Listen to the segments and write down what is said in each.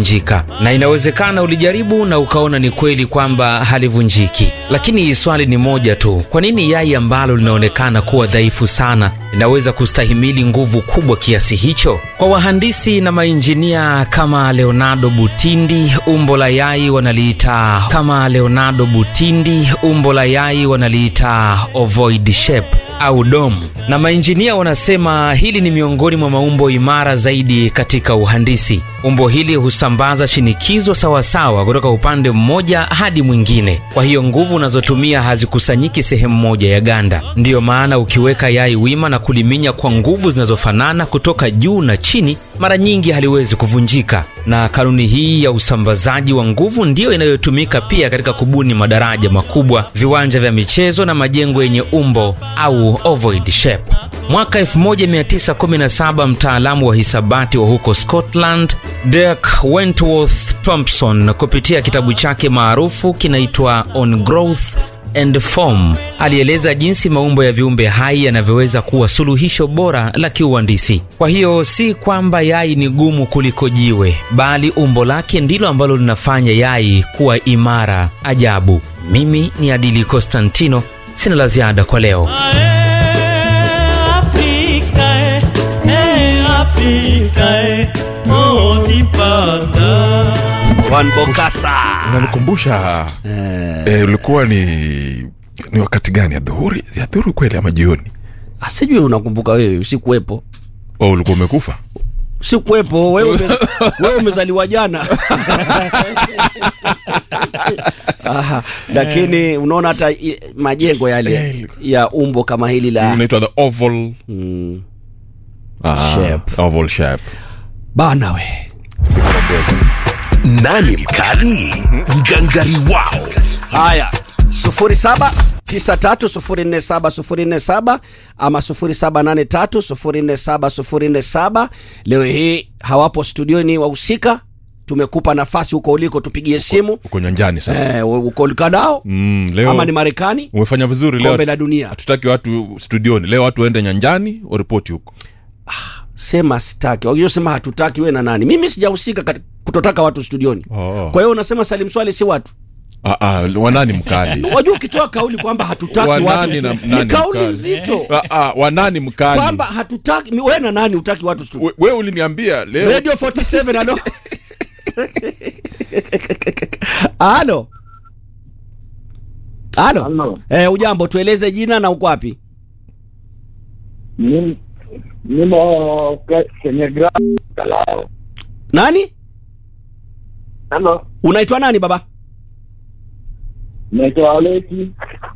kuvunjika, na inawezekana ulijaribu na ukaona ni kweli kwamba halivunjiki. Lakini swali ni moja tu, kwa nini yai ambalo linaonekana kuwa dhaifu sana linaweza kustahimili nguvu kubwa kiasi hicho? Kwa wahandisi na mainjinia kama Leonardo Butindi, umbo la yai wanaliita kama Leonardo Butindi, umbo la yai wanaliita ovoid shape au dome, na mainjinia wanasema hili ni miongoni mwa maumbo imara zaidi katika uhandisi. Umbo hili husambaza shinikizo sawasawa kutoka upande mmoja hadi mwingine, kwa hiyo nguvu unazotumia hazikusanyiki sehemu moja ya ganda. Ndiyo maana ukiweka yai wima na kuliminya kwa nguvu zinazofanana kutoka juu na chini, mara nyingi haliwezi kuvunjika. Na kanuni hii ya usambazaji wa nguvu ndiyo inayotumika pia katika kubuni madaraja makubwa, viwanja vya michezo na majengo yenye umbo au ovoid shape. Mwaka 1917 mtaalamu wa hisabati wa huko Scotland Dirk Wentworth Thompson kupitia kitabu chake maarufu kinaitwa On Growth and Form alieleza jinsi maumbo ya viumbe hai yanavyoweza kuwa suluhisho bora la kiuhandisi. Kwa hiyo si kwamba yai ni gumu kuliko jiwe, bali umbo lake ndilo ambalo linafanya yai kuwa imara ajabu. Mimi ni Adili Constantino, sina la ziada kwa leo. Juan Bokasa. unanikumbusha eh, ulikuwa ni ni wakati gani adhuhuri ya dhuhuri kweli ama jioni Ah, Sijui unakumbuka wewe, sikuwepo. oh, ulikuwa umekufa Sikuwepo, wewe ume, wewe umezaliwa jana. Aha, lakini unaona hata i- majengo yale ya umbo kama hili la unaitwa the oval mm, ah, Shape. oval shape bana we Nani mkali? Ngangari wao. Haya, sufuri saba tisa tatu sufuri nne saba sufuri nne saba ama sufuri saba nane tatu sufuri nne saba sufuri nne saba. Leo hii hawapo studioni wahusika, tumekupa nafasi huko uliko, tupigie simu uko nyanjani sasa eh, uko ulikanao mm, leo ama ni Marekani, umefanya vizuri leo kombe la dunia. hatutaki watu studioni leo watu waende nyanjani waripoti huko Sema sitaki, waliosema hatutaki, we na nani? Mimi sijahusika kati- kutotaka watu studioni. Oh. Kwa hiyo unasema Salim Swali si watu ah, ah, wanani mkali wajua, ukitoa kauli kwamba hatutaki watu Wanani na- studioni, ni nani kauli mkali? nzito ah, ah, wanani mkali kwamba hatutaki. We na nani utaki watu studioni? we, we uliniambia leo Radio 47 alo. Alo. Alo. Halo. Eh, ujambo tueleze jina na uko wapi? Nim- nimo ke- kwenye gra- Kalao. Nani? Halo, Unaitwa nani baba? naitwa Aleki.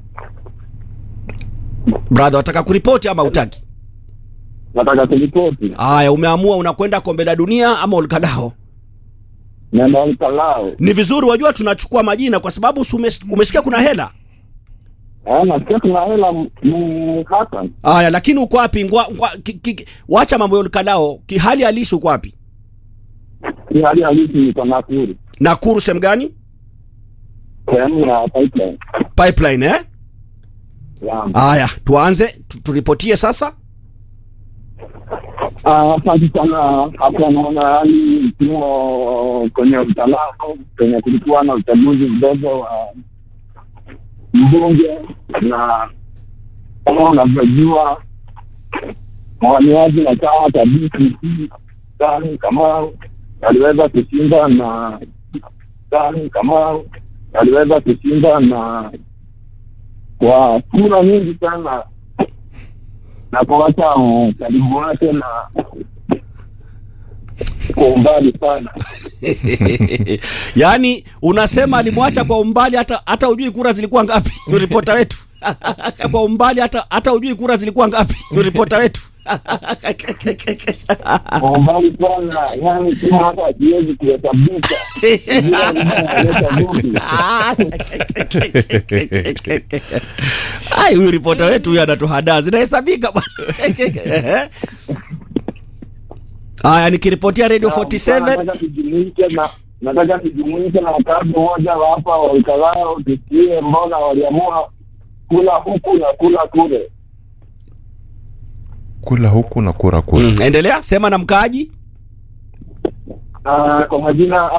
Brother, wataka kuripoti ama utaki? Nataka kuripoti Aya, umeamua unakwenda kombe la dunia ama ulikadao? nenda Kalao. Ni vizuri wajua tunachukua majina kwa sababu si umes- umesikia kuna hela. Eh, nasikia kuna hela m- m- Hassan. Aya, lakini uko wapi? Ngwa, ngwa, ki, ki, wacha mambo ya ulikadao. Kihali halisi uko wapi? Hii hali halisi niko Nakuru. Nakuru sehemu gani? Sehemu ya pipeline. Pipeline eh? Yeah. Aya, tuanze tu, turipotie sasa. Ah, Asante sana. Hapa naona hali tumo kwenye mtalao kwenye kulikuwa na uchaguzi mdogo wa mbunge na kama unavyojua mwaniaji na chama cha DCP Sani Kamau aliweza kushinda na Sani Kamau aliweza kushinda na kwa kura nyingi sana na kuacha ukaribu wake na kwa umbali sana. yaani unasema alimwacha kwa umbali hata hata ujui kura zilikuwa ngapi ripota wetu kwa umbali hata hata ujui kura zilikuwa ngapi ripota wetu Kwa umbali sana, yani kama hata akiwezi kuhesabika Bila analeta vumbi. ai huyu ripota wetu huyu anatuhadaa zinahesabika bwana haya nikiripotia radio 47 Nataka tujumuike na nataka tujumuike na wakazi mmoja wa hapa wa Ukalao tusikie mbona waliamua kula huku na kula kule. kula huku na kura kule mm, endelea sema na mkaaji Ah, kwa majina